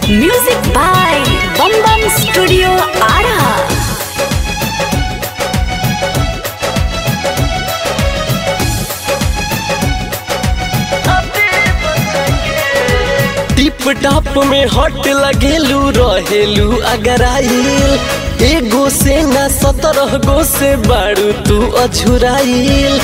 music by Bam Bam studio Ara tip top में हट लगेलू रहेलू अगर आइल एगो से ना सत्रह गो से बारू तू अझुराइल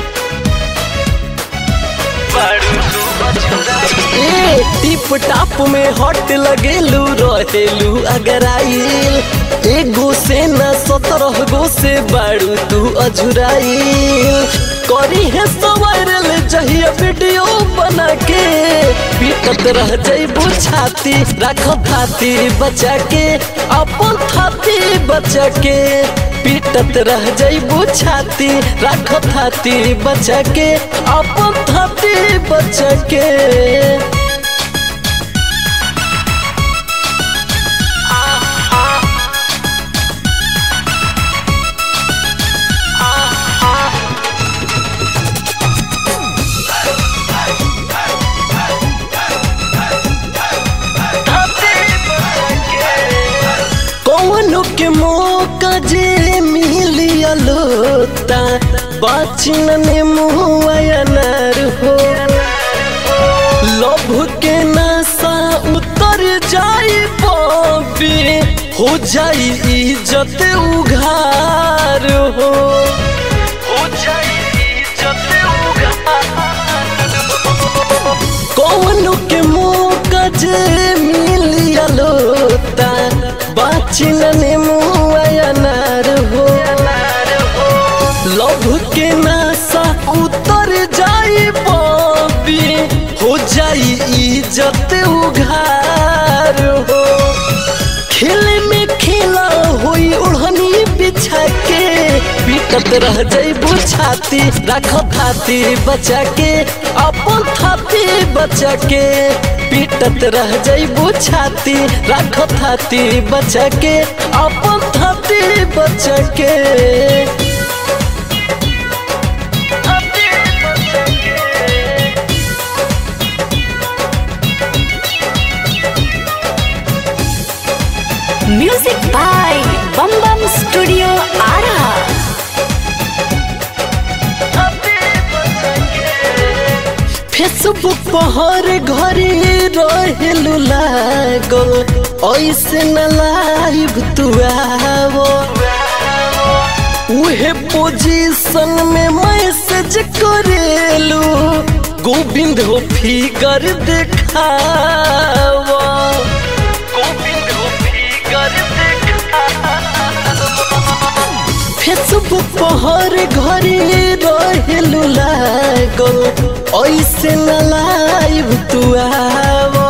ए टिप टाप में हट लगेलू रहेलू अगर आइल एगो से ना सत्रह गो से बारू तू अझुराइल करी है सवायरल जहिया वीडियो बना के पीटत रह जइबू छाती रख थाती बचा के अपन थाती बचा के पीटत रह जइबू छाती रख थाती बचा के अपन थाती बचा के कौनो के मौका जे मिलियलो ता बाचिन ने मुहर हो लोभ के नशा उतर जाई पापी हो जाई इज्जत उघार हो हो जाई इज्जत उघार कौनो के मौका जे मिलियलो ता बाचिन ने मुआयनार हो लभ के नशा उतर जाई बबी हो जाई इज्जत उघार हो खेले में खेला होई ओढ़नी बिछा के पीटत रह जइबू छाती रख थाती बचा के अपन थाती बचा के पीटत रह जइबू छाती रख थाती बचा के अपन थाती बचा के music by Bam Bam studio Ara Facebook पर हर घरे रहेलू लागल ऐसे न लाइव तू आवो उहे पोजीशन में मैसेज करेलू गोविंद हो फिगर देखावा गोविंद हो फिगर फेसबुक पर हर घरे रहेलू लागल ऐसे न लाइव तू आवो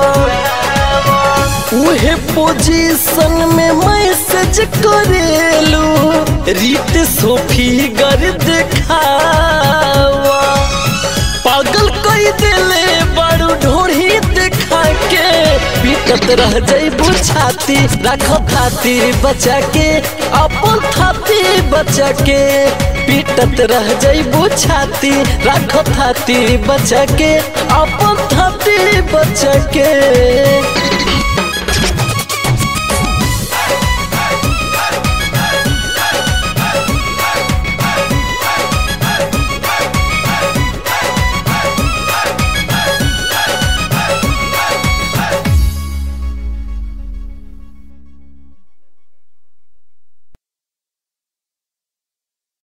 उहे पोजीशन में मैसेज करेलू रीत सोफी गर देखावा पागल कई दिले बड़ू ढोढ़ी देखा के पीटत रह जइबू छाती रख थाती बचा के अपन थाती बचा के पीटत रह जइबू छाती रख थाती बचा के अपन थाती बचा के